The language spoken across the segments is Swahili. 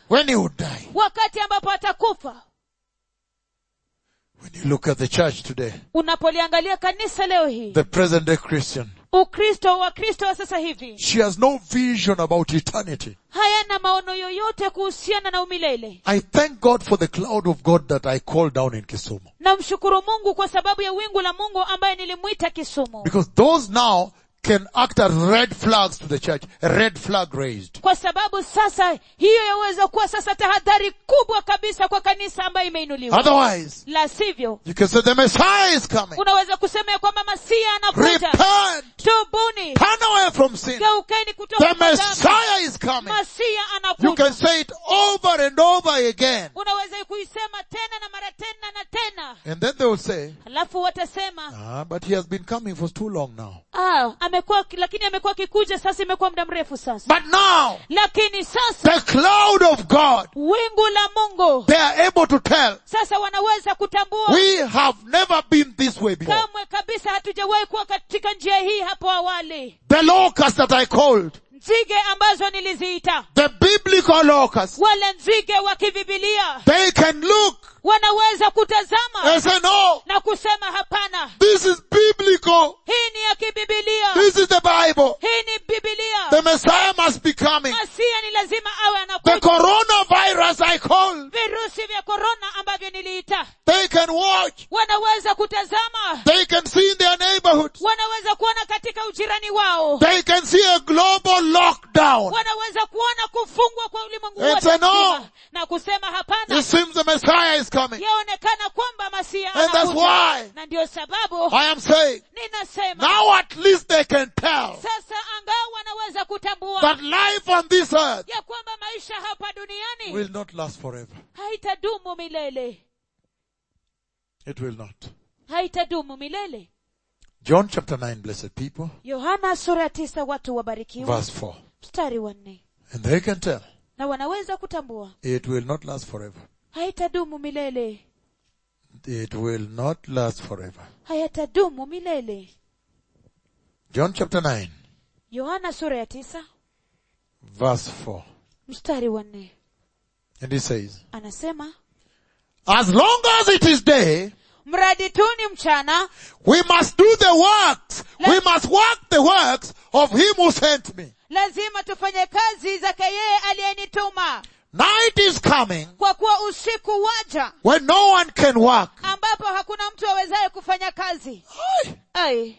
when he would die. wakati ambapo atakufa When you look at the church today, unapoliangalia kanisa leo hii the present day Christian, ukristo wa kristo wa sasa hivi she has no vision about eternity. hayana maono yoyote kuhusiana na umilele I thank God for the cloud of God that I called down in Kisumu. namshukuru mungu kwa sababu ya wingu la mungu ambaye nilimwita kisumu Because those now can act as red flags to the church. A red flag raised. kwa sababu sasa hiyo yaweza kuwa sasa tahadhari kubwa kabisa kwa kanisa ambayo imeinuliwa Otherwise, la sivyo you can say the Messiah is coming. unaweza kusema ya kwamba masia anakuja Repent. tubuni Turn away from sin. geukeni kutoka The kwa dhambi. Messiah is coming. masia You can anakuja say it over and over again. unaweza kuisema tena na mara tena na tena And then they will say, halafu watasema ah, but he has been coming for too long now. ah, amekuwa lakini amekuwa akikuja sasa imekuwa muda mrefu sasa But now, lakini sasa the cloud of God, wingu la mungu they are able to tell, sasa wanaweza kutambua we have never been this way before. kamwe kabisa hatujawahi kuwa katika njia hii hapo awali The locusts that I called, nzige ambazo niliziita the biblical locusts, wale nzige wa kibibilia they can look wanaweza kutazama and say, no, na kusema hapana this is biblical. hii ni ya kibibilia This is the Bible. hii ni bibilia The Messiah must be coming. masia ni lazima awe The anakuja coronavirus I called, virusi vya korona ambavyo niliita they can watch. wanaweza kutazama They can see in their neighborhoods. wanaweza kuona katika ujirani wao They can see a global lockdown. wanaweza kuona kufungwa kwa ulimwengu It's wote a no. mzima. na kusema hapana It seems the Messiah is coming. yaonekana kwamba masia And that's anakuja. why na ndio sababu I am saying, ninasema now at least they can tell sasa angaa wanaweza kutambua that life on this earth ya kwamba maisha hapa duniani will not last forever. haitadumu milele It will not. haitadumu milele John chapter 9, blessed people, yohana sura ya tisa watu wabarikiwa verse 4. mstari wa nne And they can tell na wanaweza kutambua it will not last forever. haitadumu milele It will not last forever. hayatadumu milele John chapter 9, yohana sura ya tisa verse 4. mstari wa nne And he says, anasema as long as it is day, mradi tu ni mchana we must do the works. We must work the works of him who sent me. lazima tufanye kazi zake yeye aliyenituma Night is coming kwa kuwa usiku waja when no one can work. ambapo hakuna mtu awezaye kufanya kazi ai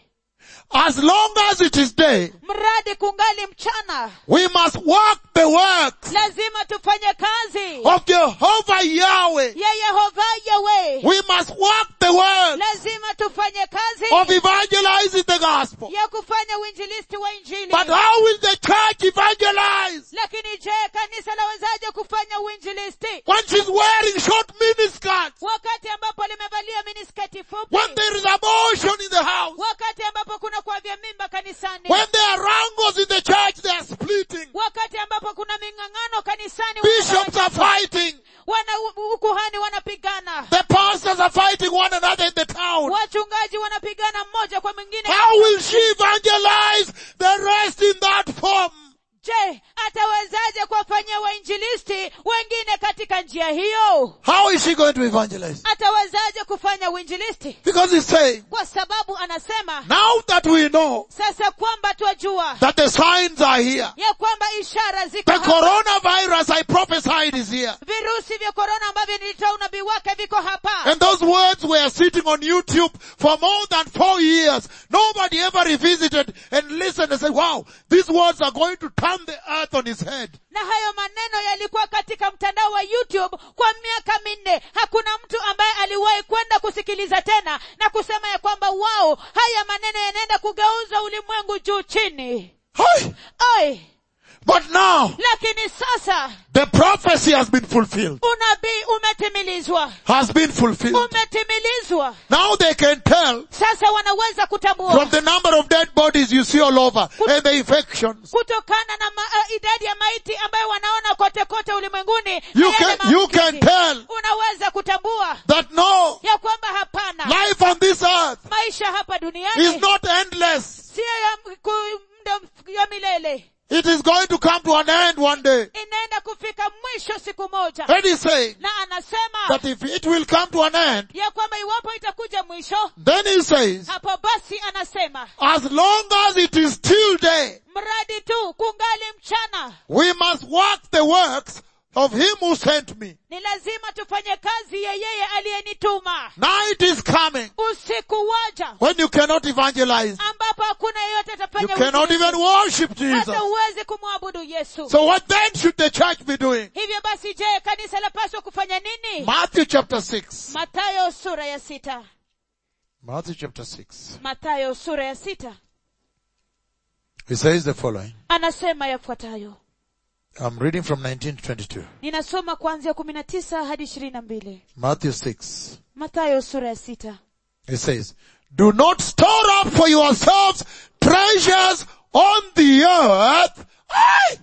As long as it is day, mradi kungali mchana we must work the works lazima tufanye kazi of Jehovah Yahweh. ya yehova yawe We must work the work lazima tufanye kazi of evangelizing the gospel. ya kufanya uinjilisti wa injili But how will the church evangelize lakini je kanisa lawezaje kufanya uinjilisti when she's wearing short miniskirts? wakati ambapo limevalia minisketi fupi When there is abortion in the house? wakati ambapo kuna kuavya mimba kanisani When there are wrangles in the church, they are splitting. wakati ambapo kuna ming'ang'ano kanisani Bishops are fighting. wana ukuhani wanapigana The pastors are fighting one another in the town. wachungaji wanapigana mmoja kwa mwingine How will she evangelize the rest in that form? je atawezaje kuwafanyia wainjilisti wengine katika njia hiyo How is she going to evangelize? atawezaje kufanya uinjilisti Because he's saying, kwa sababu anasema now that we know sasa kwamba twajua that the signs are here, ya kwamba ishara ziko the hapa. coronavirus I prophesied is here. virusi vya korona ambavyo nilitoa unabii wake viko hapa And those words were sitting on YouTube for more than four years. Nobody ever revisited and listened and said, wow, these words are going to turn the earth on its head. na hayo maneno yalikuwa katika mtandao wa youtube kwa miaka minne hakuna mtu ambaye aliwahi kwenda kusikiliza tena na kusema ya kwamba wao haya maneno yanaenda kugeuza ulimwengu juu chini Hi! Oi, But now, lakini sasa the prophecy has been fulfilled. unabii umetimilizwa Has been fulfilled. umetimilizwa Now they can tell sasa wanaweza kutambua from the number of dead bodies you see all over and the infections. kutokana na ma, uh, idadi ya maiti ambayo wanaona kote kote ulimwenguni You na yale can, you can maambukizi. tell unaweza kutambua that no, ya kwamba hapana life on this earth maisha hapa duniani is not endless. siyo ya, m- ku- muda mf- ya milele It is going to come to an end one day. inaenda kufika mwisho siku siku moja And he's saying na anasema that if it will come to an end, ya kwamba iwapo itakuja mwisho then he says, hapo basi anasema as long as it is still day, mradi tu kungali mchana we must work the works of him who sent me. ni lazima tufanye kazi ya yeye aliyenituma Night is coming usiku waja when you cannot evangelize. ambapo hakuna yeyote You atafanya cannot uinjilisti. even worship Jesus. hata huwezi kumwabudu yesu So what then should the church be doing? hivyo basi je kanisa lapaswa kufanya nini Matthew chapter 6. matayo sura ya sita Matthew chapter 6. matayo sura ya sita He says the following. anasema yafuatayo I'm reading from 19 to 22. ninasoma kuanzia kumi na tisa hadi ishirini na mbili Matthew 6. matayo sura ya sita It says, Do not store up for yourselves treasures on the earth. Aye!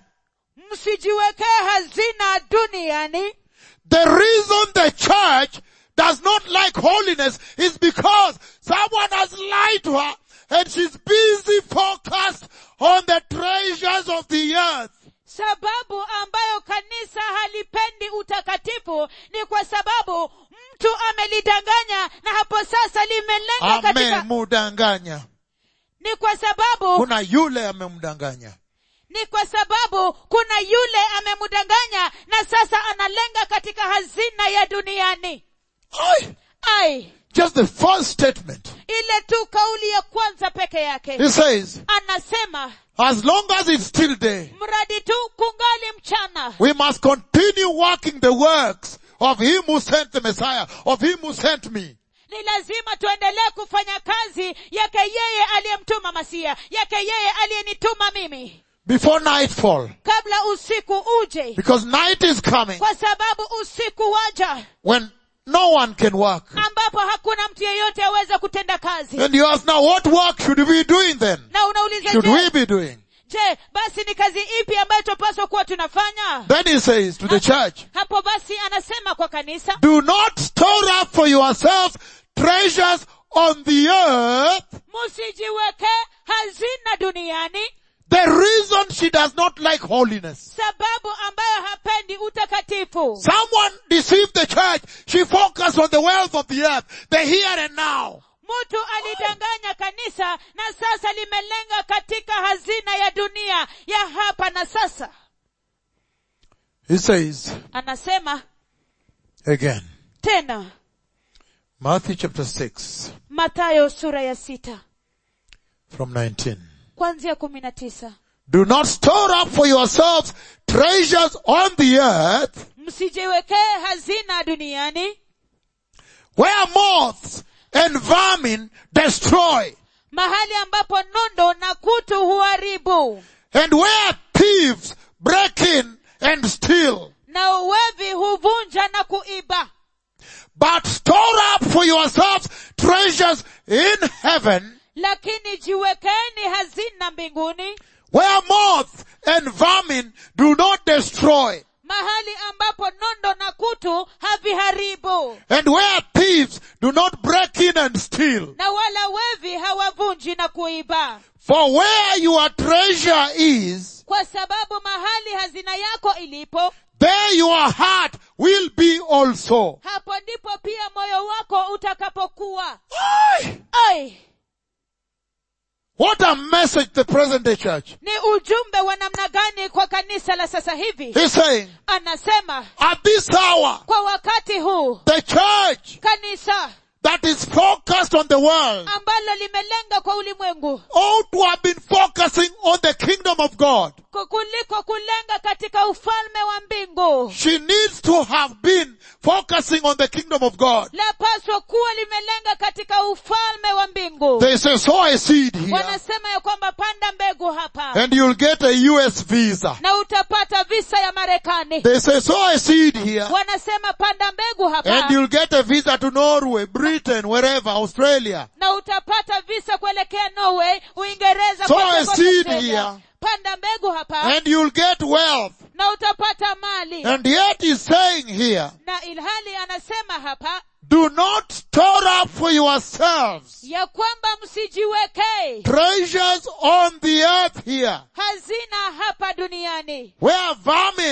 msijiwekee hazina duniani The reason the church does not like holiness is because someone has lied to her and she's busy focused on the treasures of the earth. sababu ambayo kanisa halipendi utakatifu ni kwa sababu mtu amelidanganya na hapo sasa limelenga katika Amemudanganya. ni kwa sababu Kuna yule amemdanganya. ni kwa sababu kuna yule amemdanganya na sasa analenga katika hazina ya duniani Aye! ai Just the first statement. ile tu kauli ya kwanza peke yake He says, anasema as long as it's still day, mradi tu kungali mchana we must continue working the works of him who sent the Messiah, of him who sent me. ni lazima tuendelee kufanya kazi yake yeye aliyemtuma masia yake yeye aliyenituma mimi Before nightfall. kabla usiku uje Because night is coming kwa sababu usiku waja when no one can work. ambapo hakuna mtu yeyote aweza kutenda kazi And you ask now, what work should we be doing then? na unauliza Should je, we be doing? je basi ni kazi ipi ambayo tunapaswa kuwa tunafanya Then he says to the church, hapo basi anasema kwa kanisa do not store up for yourselves treasures on the earth. msijiweke hazina duniani The reason she does not like holiness. sababu ambayo hapendi utakatifu Someone deceived the church. She focused on the wealth of the earth, the here and now. mtu alidanganya kanisa na sasa limelenga katika hazina ya dunia ya hapa na sasa He says anasema again, tena Matthew chapter 6 matayo sura ya sita from 19. kwanzia kumi na tisa Do not store up for yourselves treasures on the earth msijiwekee hazina duniani where moths and vermin destroy mahali ambapo nondo na kutu huharibu and where thieves break in and steal. na uwevi huvunja na kuiba But store up for yourselves treasures in heaven lakini jiwekeni hazina mbinguni where moth and vermin do not destroy mahali ambapo nondo na kutu haviharibu and where thieves do not break in and steal. na wala wevi hawavunji na kuiba For where your treasure is, kwa sababu mahali hazina yako ilipo there your heart will be also. hapo ndipo pia moyo wako utakapokuwa Aye. ai What a message the present day church. ni ujumbe wa namna gani kwa kanisa la sasa hivi He's saying, anasema at this hour, kwa wakati huu the church kanisa that is focused on the world ambalo limelenga kwa ulimwengu ought to have been focusing on the kingdom of God. ku- kuliko kulenga katika ufalme wa mbingu She needs to have been focusing on the kingdom of God. lapaswa kuwa limelenga katika ufalme wa mbingu They say, sow a seed here wanasema ya kwamba panda mbegu hapa and you'll get a US visa. na utapata visa ya marekani They say, sow a seed here wanasema panda mbegu hapa and you'll get a visa to Norway, Britain, wherever, Australia. na utapata visa kuelekea norway uingereza Sow kote a kote seed Australia. here. panda mbegu hapa And you'll get wealth. na utapata mali And yet he's saying here, na ilhali anasema hapa do not store up for yourselves ya kwamba msijiwekee treasures on the earth here, hazina hapa duniani where vermin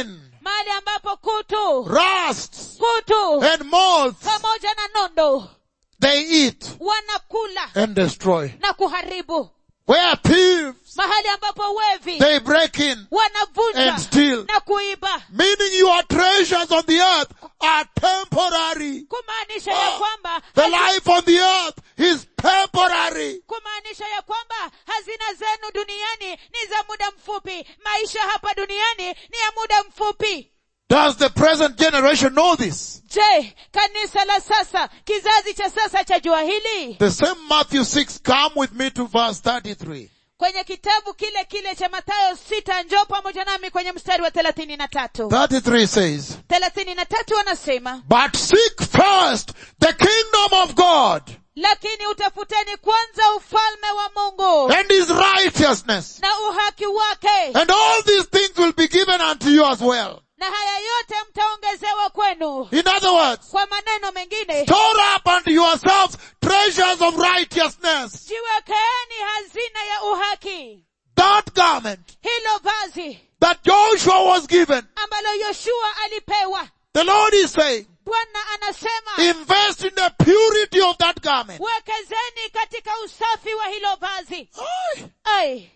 mahali ambapo kutu rusts, kutu and moths, pamoja na nondo they eat wanakula and destroy. na kuharibu Where thieves, mahali ambapo wevi they break in wanavunja and steal. na kuiba Meaning your treasures on the earth are temporary. kumaanisha ya Oh, kwamba The life on the earth is temporary. kumaanisha ya kwamba hazina zenu duniani ni za muda mfupi maisha hapa duniani ni ya muda mfupi Does the present generation know this? je kanisa la sasa kizazi cha sasa cha jua hili The same Matthew 6, come with me to verse 33. kwenye kitabu kile kile cha mathayo sita njoo pamoja nami kwenye mstari wa thelathini na tatu 33 says, thelathini na tatu anasema But seek first the kingdom of God lakini utafuteni kwanza ufalme wa mungu and his righteousness, na uhaki wake and all these things will be given unto you as well. na haya yote mtaongezewa kwenu In other words, kwa maneno mengine store up unto yourselves treasures of righteousness. jiwekeeni hazina ya uhaki That garment hilo vazi that Joshua was given, ambalo yoshua alipewa the Lord is saying, bwana anasema invest in the purity of that garment. wekezeni katika usafi wa hilo vazi Aye. ai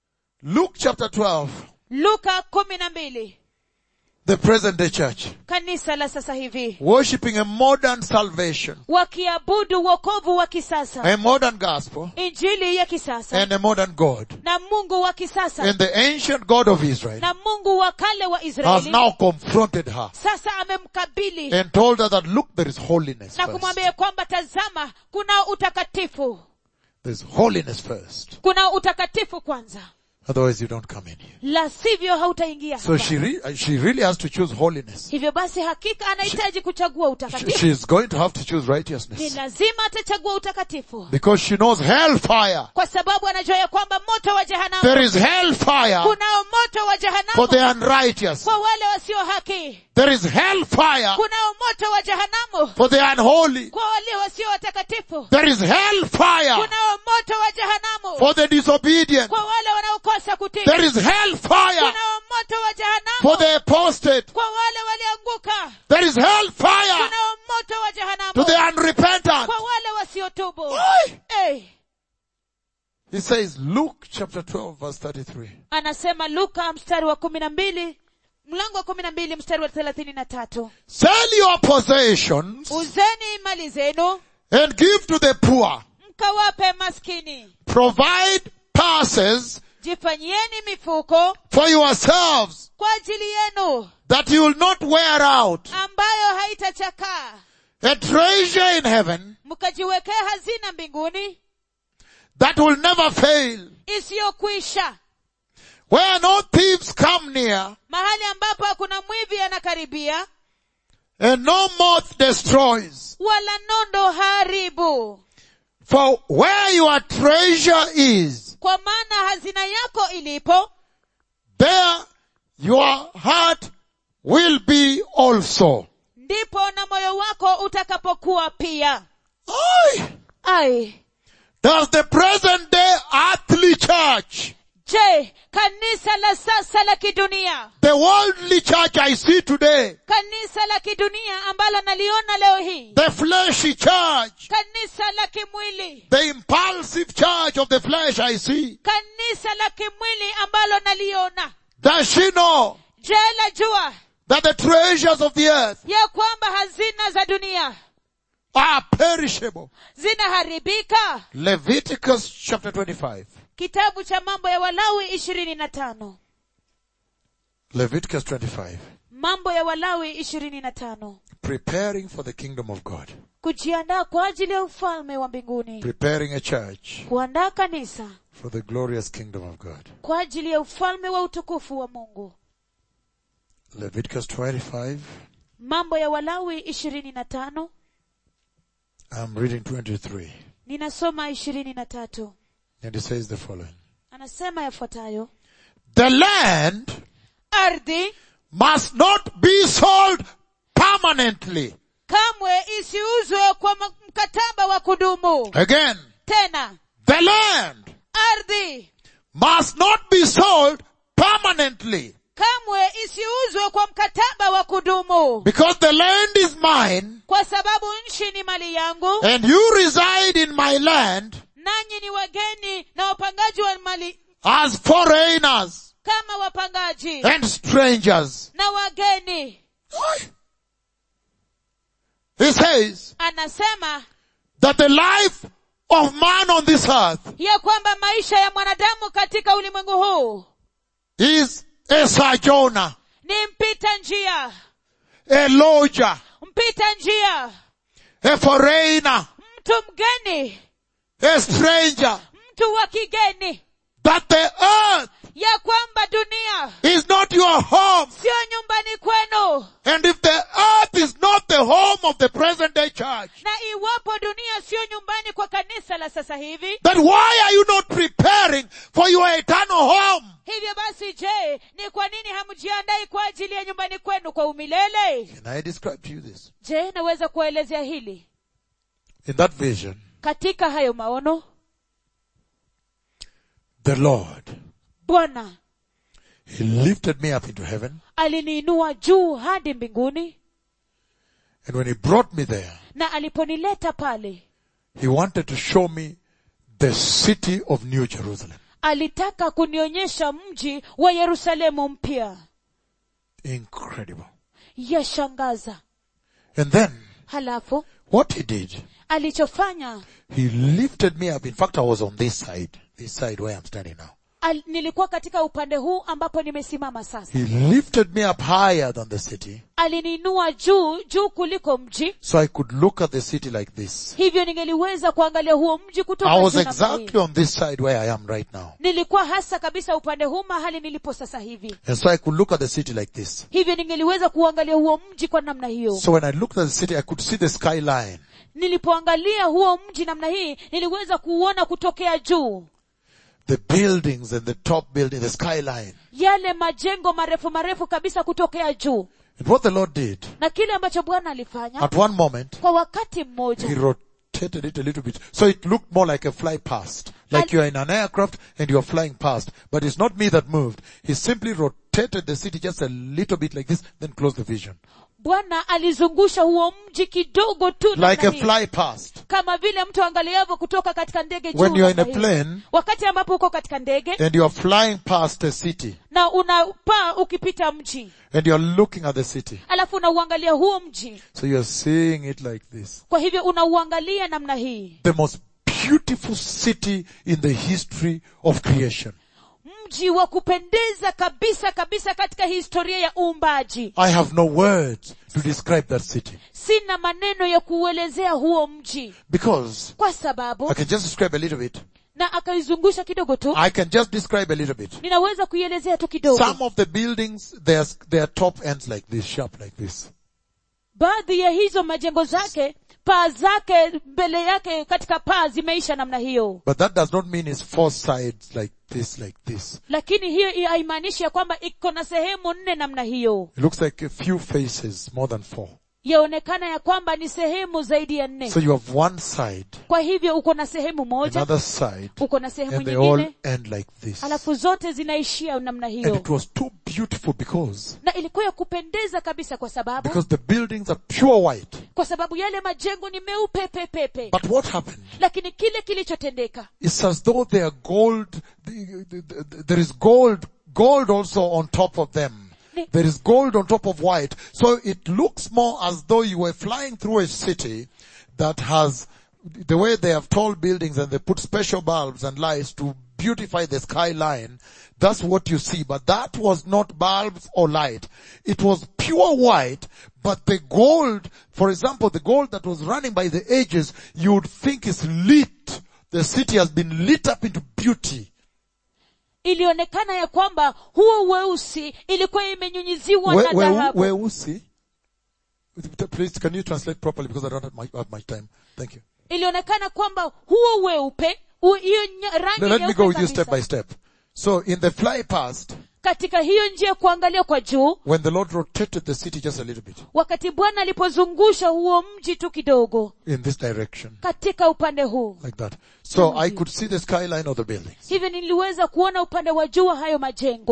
Luke chapter 12, luka kumi na mbili the present day church, kanisa la sasa hivi worshipping a modern salvation, wakiabudu wokovu wa kisasa a modern gospel, injili ya kisasa and a modern God. na mungu wa kisasa And the ancient God of Israel na mungu wa kale wa has israeli now confronted her sasa amemkabili and told her that look, there is holiness na first. kumwambia kwamba tazama kuna utakatifu There's holiness first. kuna utakatifu kwanza Otherwise you don't come in here. la sivyo hautaingia So hapa. she, re- she really has to choose holiness. hivyo basi hakika anahitaji kuchagua She, utakatifu she's going to have to choose ni righteousness. lazima atachagua utakatifu Because she knows hellfire. kwa sababu anajua ya kwamba moto wa jehanamu There is hellfire kunao moto wa for jehanamu the unrighteous. kwa wale wasio haki There is hellfire kunao moto wa jehanamu for the unholy. kwa wale wasio watakatifu There is hellfire kunao moto wa jehanamu for the disobedient. kwa wale wanaokosa kutii There is hellfire kunao moto wa for jehanamu the apostate. kwa wale walioanguka There is hellfire kunao moto wa to jehanamu the unrepentant. kwa wale wasiotubu Why? hey. He says, Luke chapter 12 verse 33. anasema luka mstari wa kumi na mbili mlango wa kumi na mbili mstari wa thelathini na tatu Sell your possessions uzeni mali zenu and give to the poor. mkawape maskini Provide passes jifanyieni mifuko for yourselves kwa ajili yenu that you will not wear out. ambayo haitachakaa A treasure in heaven mkajiwekea hazina mbinguni that will never fail. isiyokwisha Where no thieves come near mahali ambapo hakuna mwivi anakaribia and no moth destroys. wala nondo haribu For where your treasure is, kwa maana hazina yako ilipo there your heart will be also. ndipo na moyo wako utakapokuwa pia Aye. ai Does the present day earthly church, je kanisa la sasa la kidunia the worldly church I see today, kanisa la kidunia ambalo naliona leo hii the fleshy church, kanisa la kimwili the impulsive church of the flesh I see, kanisa la kimwili ambalo naliona does she know je lajua that the treasures of the earth ya kwamba hazina za dunia are perishable? zinaharibika Leviticus chapter 25. kitabu cha mambo ya walawi ishirini na tano Leviticus 25. mambo ya walawi ishirini na tano Preparing for the kingdom of God. kujiandaa kwa ajili ya ufalme wa mbinguni Preparing a church kuandaa kanisa for the glorious kingdom of God. kwa ajili ya ufalme wa utukufu wa mungu Leviticus 25. mambo ya walawi ishirini na tano I'm reading 23. ninasoma ishirini na tatu And it says the following. anasema yafuatayo The land ardhi must not be sold permanently. kamwe isiuzwe kwa ma- mkataba wa kudumu Again, tena the land ardhi must not be sold permanently. kamwe isiuzwe kwa mkataba wa kudumu Because the land is mine kwa sababu nchi ni mali yangu and you reside in my land nanyi ni wageni na wapangaji wa mali as foreigners kama wapangaji and strangers. na wageni He says anasema that the life of man on this earth ya kwamba maisha ya mwanadamu katika ulimwengu huu is a sojourner, ni mpita njia a lodger, mpita njia a foreigner, mtu mgeni a stranger. mtu wa kigeni That the earth ya kwamba dunia is not your home. sio nyumbani kwenu And if the earth is not the home of the present day church, na iwapo dunia sio nyumbani kwa kanisa la sasa hivi then why are you not preparing for your eternal home? hivyo basi je ni kwa nini hamjiandai kwa ajili ya nyumbani kwenu kwa umilele Can I describe to you this? je naweza kuwaelezea hili In that vision, katika hayo maono the Lord, bwana He lifted me up into heaven. aliniinua juu hadi mbinguni And when He brought me there, na aliponileta pale He wanted to show me the city of New Jerusalem. alitaka kunionyesha mji wa yerusalemu mpya Incredible. yashangaza And then, halafu what He did, alichofanya He lifted me up. In fact, I was on this side, this side where I'm standing now. al, nilikuwa katika upande huu ambapo nimesimama sasa He lifted me up higher than the city aliniinua juu juu kuliko mji so I could look at the city like this. hivyo ningeliweza kuangalia huo mji kutoka I was juu namna hii. exactly on this side where I am right now. nilikuwa hasa kabisa upande huu mahali nilipo sasa hivi And so I could look at the city like this. hivyo ningeliweza kuangalia huo mji kwa namna hiyo So when I looked at the city, I could see the skyline. nilipoangalia huo mji namna hii niliweza kuuona kutokea juu The buildings and the top building, the skyline. yale majengo marefu marefu kabisa kutokea juu And what the Lord did, na kile ambacho bwana alifanya at one moment, kwa wakati He mmoja rotated it a little bit. So it looked more like a fly past. Like And- you are in an aircraft and you are flying past. But it's not me that moved. He simply rotated the city just a little bit like this, then closed the vision. bwana alizungusha huo mji kidogo tu namna Like a hii. fly past. kama vile mtu angaliavyo kutoka katika ndege juu When you are in a namna hii. plane wakati ambapo uko katika ndege and you are flying past a city na unapaa ukipita mji and you are looking at the city. alafu unauangalia huo mji So you are seeing it like this. kwa hivyo unauangalia namna hii The most beautiful city in the history of creation. mji wa kupendeza kabisa kabisa katika historia ya uumbaji I have no words to describe that city. sina maneno ya kuuelezea huo mji Because kwa sababu I can just describe a little bit. na akaizungusha kidogo tu I can just describe a little bit. ninaweza kuielezea tu kidogo Some of the buildings, their, their top ends like this, sharp like this. baadhi ya hizo majengo zake paa zake mbele yake katika paa zimeisha namna hiyo But that does not mean it's four sides like this, like this. lakini hiyo haimaanishi ya kwamba iko na sehemu nne namna hiyo It looks like a few faces, more than four. yaonekana ya kwamba ni sehemu zaidi ya nne So you have one side, kwa hivyo uko na sehemu moja another side, uko na sehemu and they all nyingine end like this. alafu zote zinaishia namna And hiyo it was too beautiful because, na ilikuwa ya kupendeza kabisa kwa sababu because the buildings are pure white. kwa sababu yale majengo ni meupe pepepe But what happened? lakini kile kilichotendeka It's as though they are gold, the- the- the- there is gold, gold also on top of them. Ni- There is gold on top of white. So it looks more as though you were flying through a city that has, the way they have tall buildings and they put special bulbs and lights to beautify the skyline. That's what you see. But that was not bulbs or light. It was pure white, but the gold, for example, the gold that was running by the edges, you would think is lit. The city has been lit up into beauty. ilionekana ya kwamba huo weusi ilikuwa imenyunyiziwa Where, na where, dhahabu where was he? Please, can you translate properly because I don't have, my, have much time. Thank you. ilionekana kwamba huo weupe u- hiyo nya- rangi Now, let me nyeupe go with you kabisa. step by step. So in the fly past, katika hiyo njia ya kuangalia kwa juu when the Lord rotated the city just a little bit wakati bwana alipozungusha huo mji tu kidogo in this direction, katika upande huu like that. So I could see the skyline of the buildings. hivyo niliweza kuona upande wa juu wa hayo majengo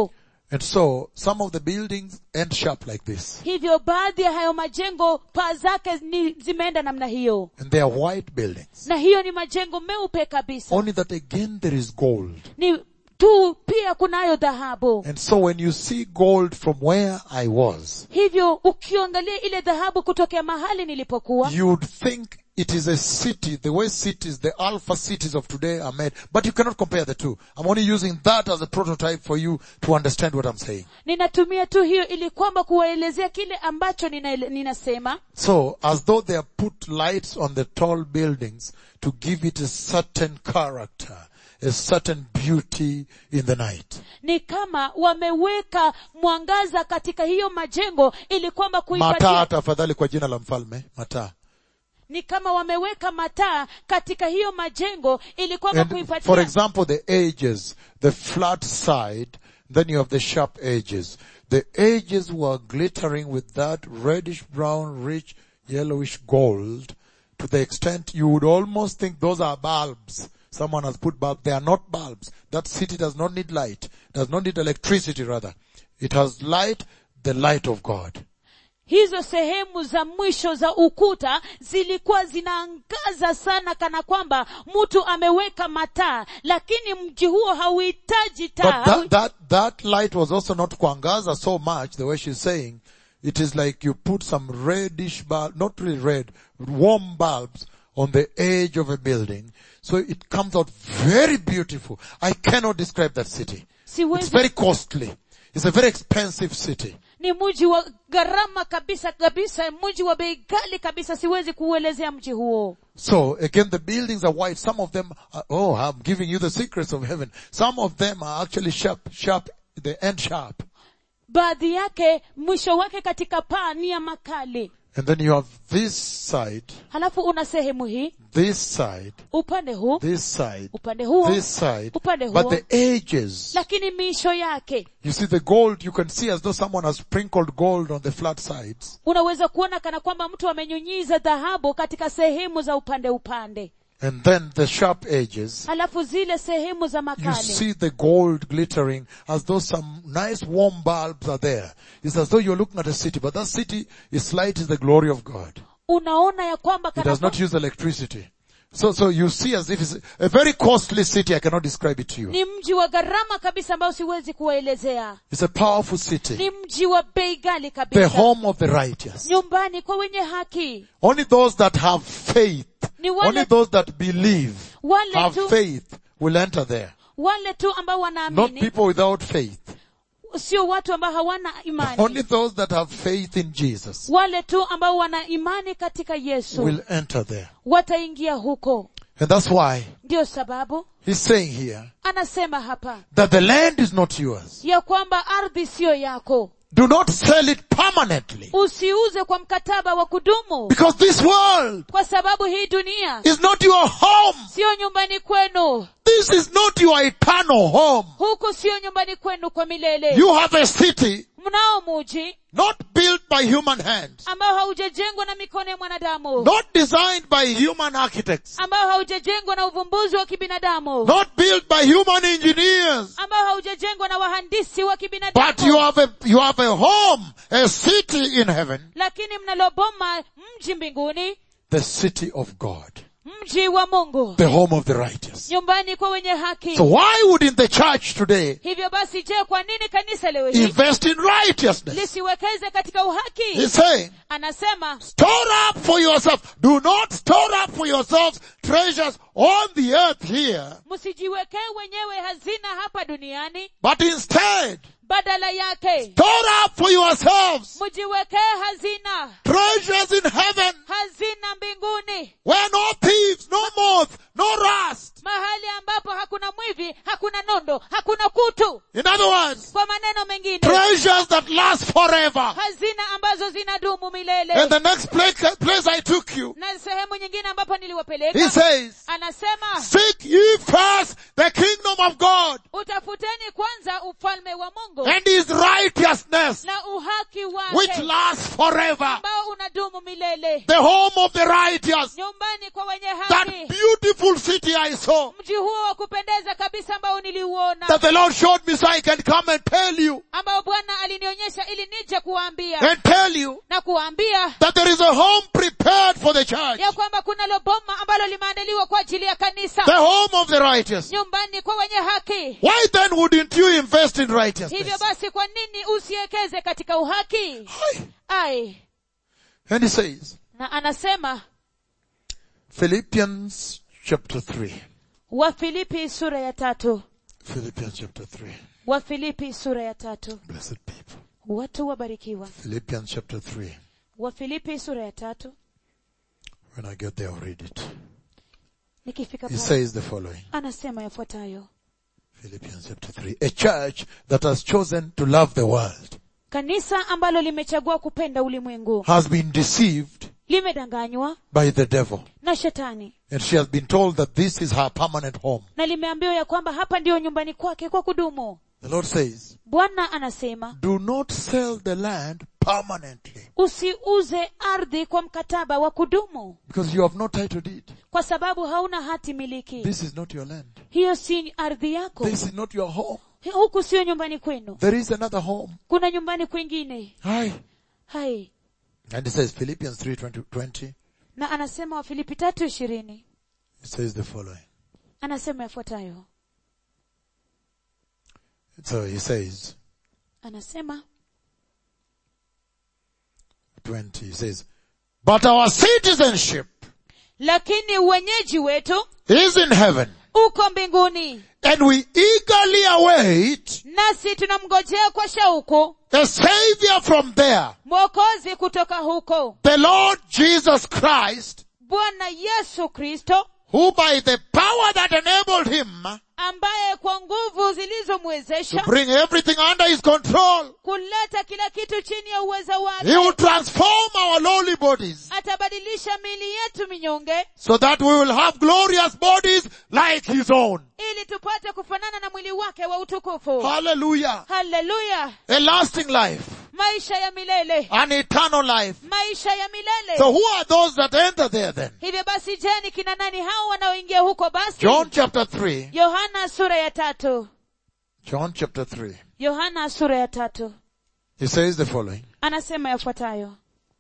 And so some of the buildings end sharp like this. hivyo baadhi ya hayo majengo paa zake ni zimeenda namna hiyo And they are white buildings. na hiyo ni majengo meupe kabisa Only that again there is gold. ni tu pia kunayo dhahabu And so when you see gold from where I was, hivyo ukiangalia ile dhahabu kutokea mahali nilipokuwa you'd think it is a city, the way cities, the alpha cities of today are made, but you cannot compare the two. I'm only using that as a prototype for you to understand what I'm saying. ninatumia tu hiyo ili kwamba kuwaelezea kile ambacho nina, ninasema So, as though they have put lights on the tall buildings to give it a certain character, a certain beauty in the night. ni kama wameweka mwangaza katika hiyo majengo ili kwamba Mataa kuipatia tafadhali kwa jina la mfalme, mataa. ni kama wameweka mataa katika hiyo majengo ili kwamba And for kuipatia example, the edges, the flat side, then you have the sharp edges. The edges were glittering with that reddish brown, rich, yellowish gold to the extent you would almost think those are bulbs. Someone has put bulbs. They are not bulbs. That city does not need light. Does not need electricity rather. It has light, the light of God. hizo sehemu za mwisho za ukuta zilikuwa zinaangaza sana kana kwamba mtu ameweka mataa lakini mji huo hauhitaji taa But that, that, that light was also not kuangaza so much, the way she's saying. It is like you put some reddish bulb, not really red, warm bulbs on the edge of a building. So it comes out very beautiful. I cannot describe that city. It's siwezi very costly. It's a very expensive city. ni mji wa gharama kabisa kabisa mji wa bei ghali kabisa siwezi kuuelezea mji huo So again, the buildings are white. Some of them, are, oh, I'm giving you the secrets of heaven. Some of them are actually sharp, sharp, they end sharp. baadhi yake mwisho wake katika paa ni ya makali And then you have this side, halafu una sehemu hii this side, upande huu this side, upande huo this side, upande but huo the edges, lakini miisho yake you see the gold, you can see as though someone has sprinkled gold on the flat sides. unaweza kuona kana kwamba mtu amenyunyiza dhahabu katika sehemu za upande upande And then the sharp edges, halafu zile sehemu za you makali see the gold glittering as though some nice warm bulbs are there. It's as though you're looking at a city, but that city is light is the glory of God. unaona ya kwamba It kana does not use electricity. So, so you see as if it's a very costly city. I cannot describe it to you. ni mji wa gharama kabisa ambao siwezi kuwaelezea It's a powerful city. ni mji wa bei ghali The kabisa home of the righteous. nyumbani kwa wenye haki Only those that have faith, Ni wale- only those that believe, wale have tu faith will enter there. wale tu ambao Not wanaamini people without faith. sio watu ambao hawana imani Only those that have faith in Jesus wale tu ambao wana imani katika yesu will enter there. wataingia huko And that's why ndiyo sababu he's saying here anasema hapa that the land is not yours. ya kwamba ardhi siyo yako Do not sell it permanently. usiuze kwa mkataba wa kudumu Because this world kwa sababu hii dunia is not your home. siyo nyumbani kwenu This is not your eternal home. huku siyo nyumbani kwenu kwa milele You have a city mnao muji not built by human hands, ambao haujajengwa na mikono ya mwanadamu not designed by human architects, ambao haujajengwa na uvumbuzi wa kibinadamu not built by human engineers, ambao haujajengwa na wahandisi wa but you kibinadamu have a, you have a home, a city in heaven, lakini mnaloboma mji mbinguni the city of God, mji wa mungu the home of the righteous. nyumbani kwa wenye haki So why would in the church today hivyo basi je kwa nini kanisa leo hii invest in righteousness? lisiwekeze katika uhaki He's saying, anasema store up for yourself. Do not store up for yourselves treasures on the earth here, msijiwekee wenyewe hazina hapa duniani but instead badala yake store up for yourselves mjiwekee hazina treasures in heaven hazina mbinguni where no thieves, no moth, no rust. mahali ambapo hakuna mwivi hakuna nondo hakuna kutu In other words, kwa maneno mengine treasures that last forever. hazina ambazo zinadumu milele And the next place, place I took you, na sehemu nyingine ambapo he niliwapeleka says, anasema seek ye first the kingdom of God utafuteni kwanza ufalme wa mungu and his righteousness, na uhaki which wake lasts forever. ambao unadumu milele The home of the righteous. nyumbani kwa wenye That haki beautiful city I saw mji huo wa kupendeza kabisa ambao niliuona that the Lord showed me so I can come and tell you ambao bwana alinionyesha ili nije kuwaambia and tell you na kuwaambia that there is a home prepared for the church. ya kwamba kunalo boma ambalo limeandaliwa kwa ajili ya kanisa The home of the righteous. nyumbani kwa wenye haki Why then wouldn't you invest in hivyo righteousness? basi kwa nini usiwekeze katika uhaki Aye. ai And he says, na anasema Philippians chapter 3. wafilipi sura ya tatu Philippians chapter 3. wafilipi sura ya tatu Blessed people. watu wabarikiwa Philippians chapter 3. wafilipi sura ya tatu When I get there, I'll read it. nikifika He pale says the following. anasema yafuatayo Philippians chapter 3. A church that has chosen to love the world kanisa ambalo limechagua kupenda ulimwengu has been deceived limedanganywa by the devil. na shetani And she has been told that this is her permanent home. na limeambiwa ya kwamba hapa ndiyo nyumbani kwake kwa kudumu The Lord says, bwana anasema do not sell the land permanently usiuze ardhi kwa mkataba wa kudumu because you have no title deed. kwa sababu hauna hati miliki This is not your land. hiyo si ardhi yako This is not your home. huku sio nyumbani kwenu There is another home. kuna nyumbani kwingine Hi. hai And it says Philippians 3 20, 20 na anasema wafilipi tatu ishirini it says the following. anasema yafuatayo So he says, anasema 20, he says, but our citizenship lakini uwenyeji wetu is in heaven uko mbinguni and we eagerly await nasi tunamngojea kwa shauku a savior from there, mwokozi kutoka huko the Lord Jesus Christ, bwana yesu kristo who by the power that enabled him ambaye kwa nguvu to zilizomwezesha bring everything under his control, kuleta kila kitu chini ya uwezo he will wake transform our lowly bodies atabadilisha miili yetu minyonge so that we will have glorious bodies like his own. ili tupate kufanana na mwili wake wa utukufu Hallelujah. haleluya A lasting life, maisha ya milele an eternal life. maisha ya milele So who are those that enter there then? hivyo basi je ni kina nani hao wanaoingia huko basi John chapter 3. yohana sura ya tatu John chapter 3. yohana sura ya tatu He says the following. anasema yafuatayo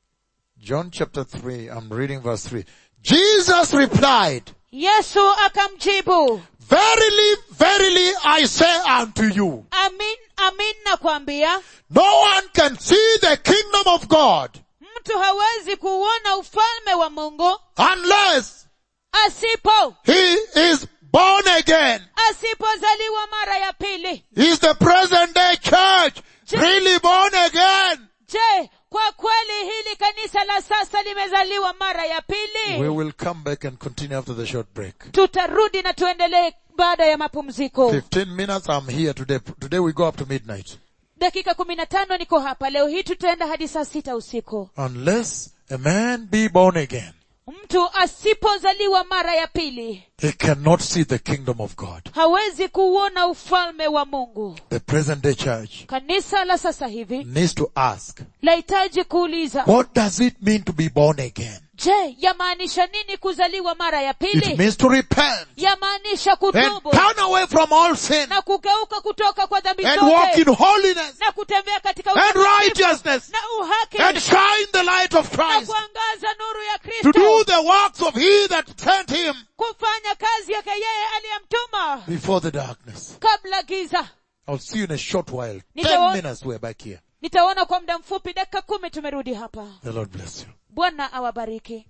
John chapter 3, I'm reading verse 3. Jesus replied, yesu akamjibu Verily, verily I say unto you, amin amin nakwambia no one can see the kingdom of God mtu hawezi kuuona ufalme wa mungu unless asipo he is born again. asipozaliwa mara ya pili Is the present day church really born again? je kwa kweli hili kanisa la sasa limezaliwa mara ya We pili will come back and continue after the short break. tutarudi na tuendelee baada ya mapumziko 15 minutes, I'm here today. Today we go up to midnight. dakika kumi na tano niko hapa leo hii tutaenda hadi saa sita usiku Unless a man be born again, mtu asipozaliwa mara ya pili he cannot see the kingdom of God. hawezi kuuona ufalme wa mungu The present day church kanisa la sasa hivi needs to ask, lahitaji kuuliza what does it mean to be born again? je yamaanisha nini kuzaliwa mara ya It pili means to repent yamaanisha and kutubu turn away from all sin na kugeuka kutoka kwa dhambi and walk zote in holiness na kutembea katika and utakatifu righteousness na uhaki and shine the light of na Christ kuangaza nuru ya to kristo do the works of he that sent him kufanya kazi yake yeye aliyemtuma before the darkness. kabla giza I'll see you in a short while. Nitawa- Ten minutes we're back here. nitaona kwa muda mfupi dakika kumi tumerudi hapa The Lord bless you. bwana awabariki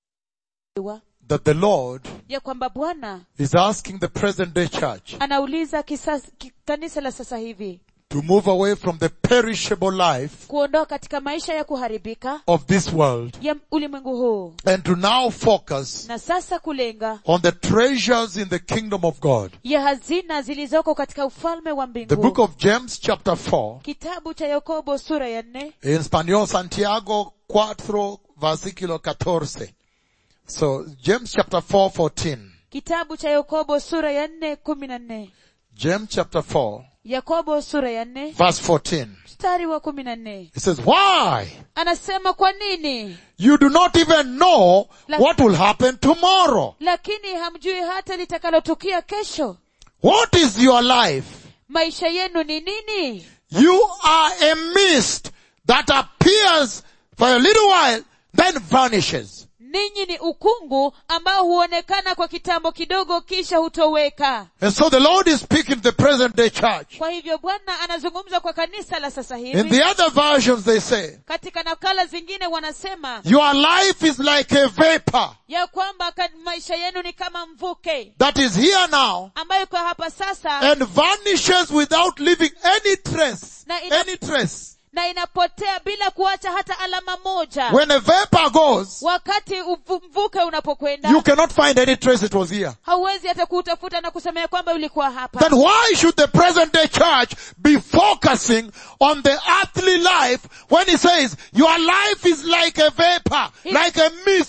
That the Lord ya kwamba bwana is asking the present day church anauliza kisas, ki, kanisa la sasa hivi to move away from the perishable life kuondoka katika maisha ya kuharibika of this world ya ulimwengu huu and to now focus na sasa kulenga on the treasures in the kingdom of God. ya hazina zilizoko katika ufalme wa The book mbingu of James chapter 4 kitabu cha yakobo sura ya nne in Spanish Santiago 4 versículo 14. So James chapter 4 14. kitabu cha yakobo sura ya nne kumi na nne James chapter 4, yakobo sura ya nne verse 14. mstari wa kumi na nne It says, why? anasema kwa nini You do not even know La- what will happen tomorrow. lakini hamjui hata litakalotukia kesho What is your life? maisha yenu ni nini You are a mist that appears for a little while, then vanishes. ninyi ni ukungu ambao huonekana kwa kitambo kidogo kisha hutoweka And so the Lord is speaking to the present day church. kwa hivyo bwana anazungumza kwa kanisa la sasa In hivi the other versions they say, katika nakala zingine wanasema your life is like a vapor ya kwamba ka- maisha yenu ni kama mvuke that is here now ambayo kwa hapa sasa and vanishes without leaving any trace. Na ina- Any trace. na inapotea bila kuacha hata alama moja When a vapor goes, wakati uvu- mvuke unapokwenda you cannot find any trace it was here. hauwezi hata kuutafuta na kusemea kwamba ulikuwa hapa Then why should the present day church be focusing on the earthly life when he says your life is like a vapor, like a mist,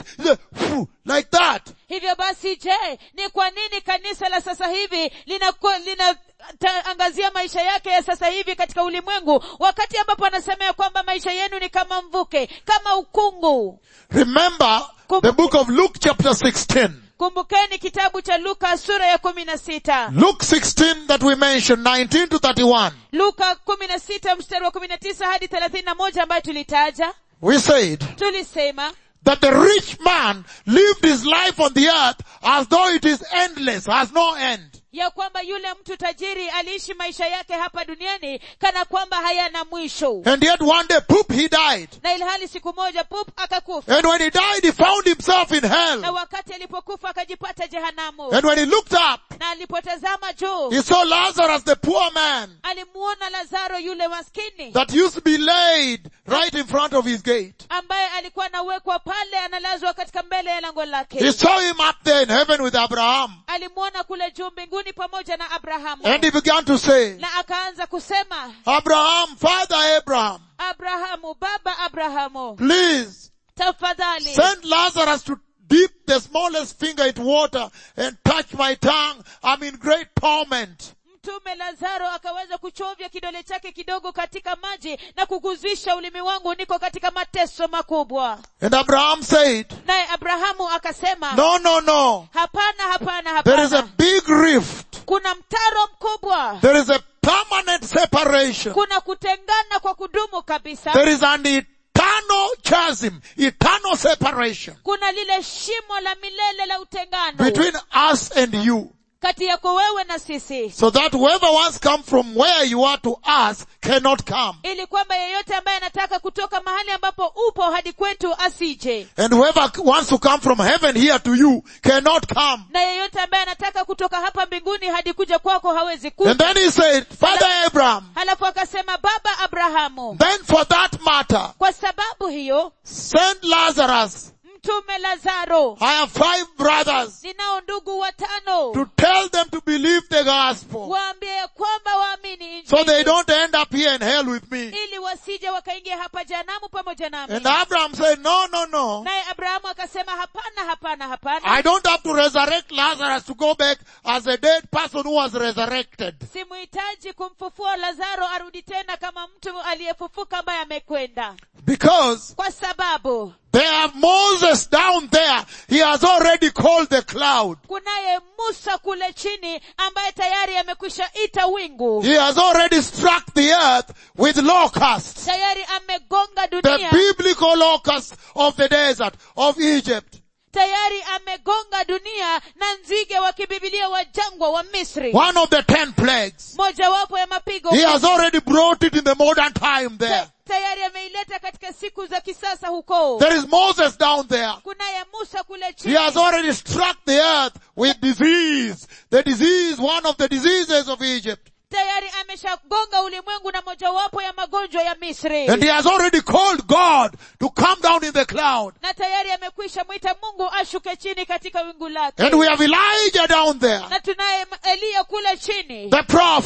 like that? hivyo basi je ni kwa nini kanisa la sasa hivi linaangazia lina, ta- angazia maisha yake ya sasa hivi katika ulimwengu wakati ambapo anasema ya kwamba maisha yenu ni kama mvuke kama ukungu Remember the book of Luke chapter 16. kumbukeni kitabu cha luka sura ya kumi na sita Luke 16 that we mentioned, 19 to 31. luka kumi na sita mstari wa kumi na tisa hadi thelathini na moja ambayo tulitaja We said tulisema that the rich man lived his life on the earth as though it is endless, has no end. ya kwamba yule mtu tajiri aliishi maisha yake hapa duniani kana kwamba hayana mwisho And yet one day, poop, he died. na ilhali siku moja pup akakufa And when he died, he found himself in na hell. wakati alipokufa akajipata jehanamu And when he looked up, na alipotazama juu he saw Lazarus, the poor man, alimuona lazaro yule maskini that used to be laid right in front of his gate. ambaye alikuwa anawekwa pale analazwa katika mbele ya lango He lake saw him up there in heaven with Abraham. alimuona kule juu mbinguni pamoja na abrahamu And he began to say, na akaanza kusema Abraham, Father Abraham, abrahamu baba abrahamu please tafadhali send Lazarus to dip the smallest finger into water and touch my tongue. I'm in great torment. mtume lazaro akaweza kuchovya kidole chake kidogo katika maji na kuguzisha ulimi wangu niko katika mateso makubwa And Abraham said, naye abrahamu akasema no, no, no. hapana hapana There is a hapana big rift. kuna mtaro mkubwa There is a permanent separation. kuna kutengana kwa kudumu kabisa There is an eternal chasm, eternal separation kuna lile shimo la milele la utengano between us and you. kati yako wewe na sisi So that whoever wants come from where you are to us cannot come. ili kwamba yeyote ambaye anataka kutoka mahali ambapo upo hadi kwetu asije And whoever wants to come from heaven here to you cannot come. na yeyote ambaye anataka kutoka hapa mbinguni hadi kuja kwako hawezi And kuja then he said, Father Abraham, halafu akasema baba abrahamu then for that matter, kwa sababu hiyo send Lazarus. mtume lazaro I have five brothers ninao ndugu watano to tell them to believe the gospel waambie ya kwamba waamini so injili they don't end up here in hell with me. ili wasije wakaingia hapa janamu pamoja nami And Abraham said, no, no, no. naye abrahamu akasema hapana hapana hapana I don't have to resurrect Lazarus to go back as a dead person who was resurrected. simuhitaji kumfufua lazaro arudi tena kama mtu aliyefufuka ambaye amekwenda Because kwa sababu they have Moses down there. He has already called the cloud. kunaye musa kule chini ambaye tayari amekwisha ita wingu He has already struck the earth with locusts. tayari amegonga The dunia biblical locusts of the desert of Egypt. tayari amegonga dunia na nzige wa kibibilia wa jangwa wa misri One of the ten plagues. mojawapo ya mapigo He has already brought it in the modern time there. Ta- tayari ameileta katika siku za kisasa huko There is Moses down there. kunaye musa kule He chini has already struck the earth with disease. The disease, one of the diseases of Egypt. tayari ameshagonga ulimwengu na mojawapo ya magonjwa ya misri And he has already called God to come down in the cloud. na tayari amekwisha mwita mungu ashuke chini katika wingu lake And we have Elijah down there, na tunaye eliya kule chini the prophet.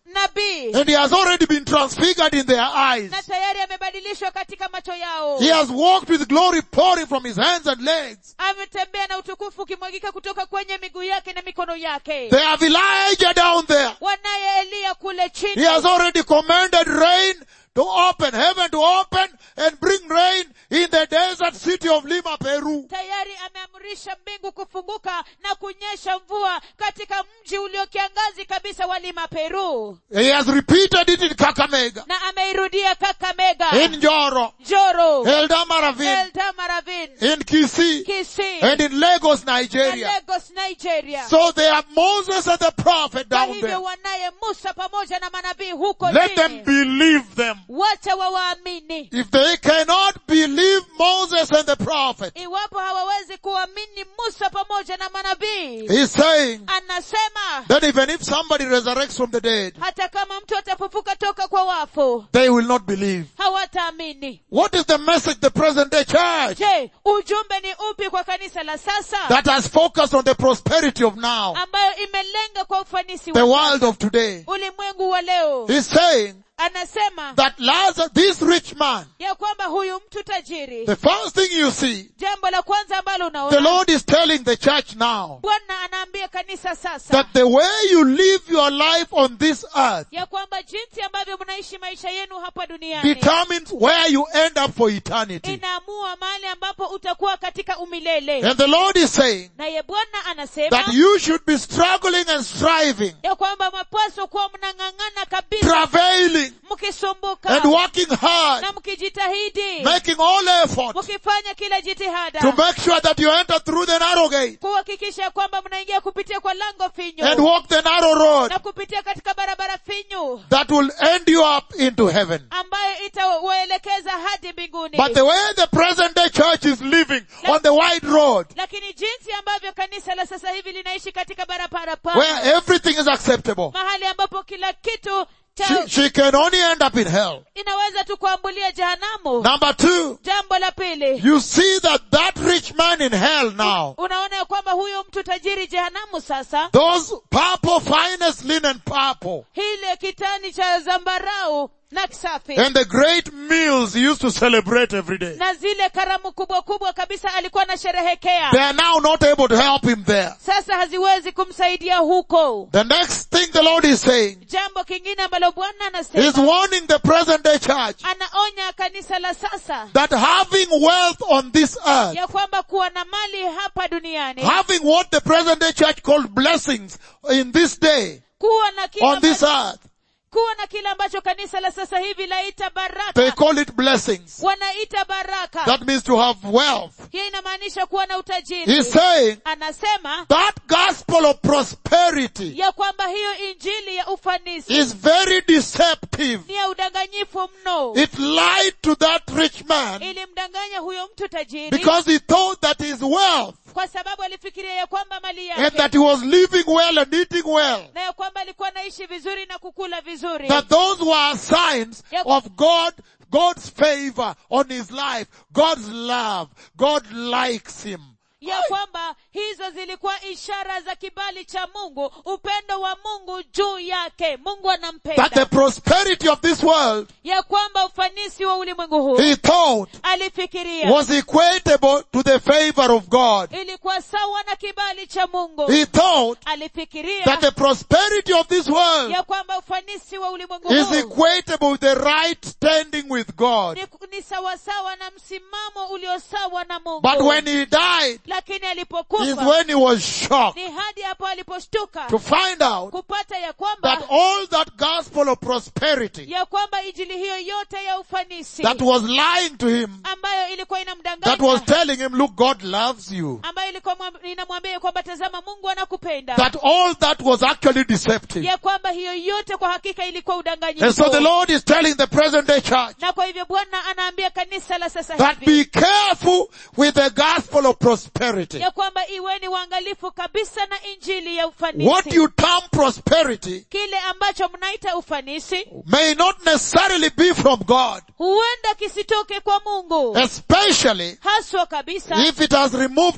nabii And he has already been transfigured in their eyes. na tayari amebadilishwa katika macho yao He has walked with glory pouring from his hands and legs. ametembea na utukufu ukimwagika kutoka kwenye miguu yake na mikono yake They have Elijah down there. wanaye eliya kule He chini has already commanded rain to open, heaven to open and bring rain in the desert city of Lima, Peru. tayari ameamrisha mbingu kufunguka na kunyesha mvua katika mji uliokiangazi kabisa wa lima peru He has repeated it in Kakamega, na ameirudia kakamega in Njoro, joro Eldama Ravine, eldamaravin in Kisii, kisii and in Lagos, na Nigeria. lagos nigeria So they have Moses and the prophet kwa down hivyo there. wanaye musa pamoja na manabii huko Let them chini believe them. wacha wawaamini If they cannot believe Moses and the prophet, iwapo hawawezi kuamini musa pamoja na manabii he's saying anasema that even if somebody resurrects from the dead, hata kama mtu atafufuka toka kwa wafu they will not believe. hawataamini What is the message the present day church je ujumbe ni upi kwa kanisa la sasa that has focused on the prosperity of now, ambayo imelenga kwa ufanisi the wa world of today? ulimwengu wa leo He's saying anasema that Lazarus, this rich man, ya kwamba huyu mtu tajiri the first thing you see, jambo la kwanza ambalo the unaona Lord is telling the church now bwana anaambia kanisa sasa that the way you live your life on this earth ya kwamba jinsi ambavyo mnaishi maisha yenu hapa duniani determines where you end up for eternity. inaamua mahali ambapo utakuwa katika umilele And the Lord is saying naye bwana anasema that you should be struggling and striving, ya kwamba mapaswa kuwa mnang'ang'ana kabisa travailing mkisumbuka and working hard, na mkijitahidi making all effort mkifanya kila jitihada to make sure that you enter through the narrow gate kuhakikisha ya kwamba mnaingia kupitia kwa lango and finyu walk the narrow road na kupitia katika barabara finyu that will end you up into heaven. ambayo itawaelekeza hadi mbinguni But the way the present day church is living on the wide road, lakini jinsi ambavyo kanisa la sasa hivi linaishi katika barabara where pana everything is acceptable, mahali ambapo kila kitu cha she, she can only end up in hell. inaweza tu kuambulia jehanamu Number two, jambo la pili you see that that rich man in hell now, unaona ya kwamba huyo mtu tajiri jehanamu sasa those purple, finest linen purple, hile kitani cha zambarau na safi and the great meals he used to celebrate every day. na zile karamu kubwa kubwa kabisa alikuwa anasherehekea They are now not able to help him there. sasa haziwezi kumsaidia huko The next thing the Lord is saying jambo kingine ambalo bwana is anasema warning the present day church anaonya kanisa la sasa that having wealth on this earth, ya kwamba kuwa na mali hapa duniani having what the present day church called blessings in this day, kuwa na kile on this ambacho, earth, kuwa na kile ambacho kanisa la sasa hivi laita they baraka call it blessings. wanaita baraka That means to have wealth. hiyo inamaanisha kuwa na utajiri He's saying anasema that gospel of prosperity ya kwamba hiyo injili ya ufanisi is very deceptive. ni ya udanganyifu mno It lied to that rich man ilimdanganya huyo mtu tajiri because he thought that his wealth kwa sababu alifikiria ya kwamba mali and yake that he was living well and eating well, na ya kwamba alikuwa anaishi vizuri na kukula vizuri that those were signs Yep. of God, God's favor on his life, God's love. God likes him. ya kwamba hizo zilikuwa ishara za kibali cha mungu upendo wa mungu juu yake mungu That the anampenda prosperity of this world, ya kwamba ufanisi wa ulimwengu huu he thought, alifikiria was equatable to the favor of God. ilikuwa sawa na kibali cha mungu He thought alifikiria that the prosperity of this world ya kwamba ufanisi wa ulimwengu is huu equatable with the right standing with God. ni, ni sawasawa na msimamo ulio sawa na mungu But when he died, lakini is alipokufa when he was shocked ni hadi hapo aliposhtuka to find out kupata ya kwamba that all that gospel of prosperity ya kwamba injili hiyo yote ya ufanisi that was lying to him, ambayo ilikuwa that inamdanganya was telling him, look, God loves you. ambayo ilikuwa mwam- inamwambia kwamba tazama mungu anakupenda That all that was actually deceptive. ya kwamba hiyo yote kwa hakika ilikuwa And so the udanganyifu Lord is telling the present day church na kwa hivyo bwana anaambia kanisa la sasa that hivi be careful with the gospel of prosperity. ya kwamba iweni waangalifu kabisa na injili ya What ufanisi you term prosperity kile ambacho mnaita ufanisi may not necessarily be from God, huenda kisitoke kwa mungu especially haswa kabisa if it has removed holiness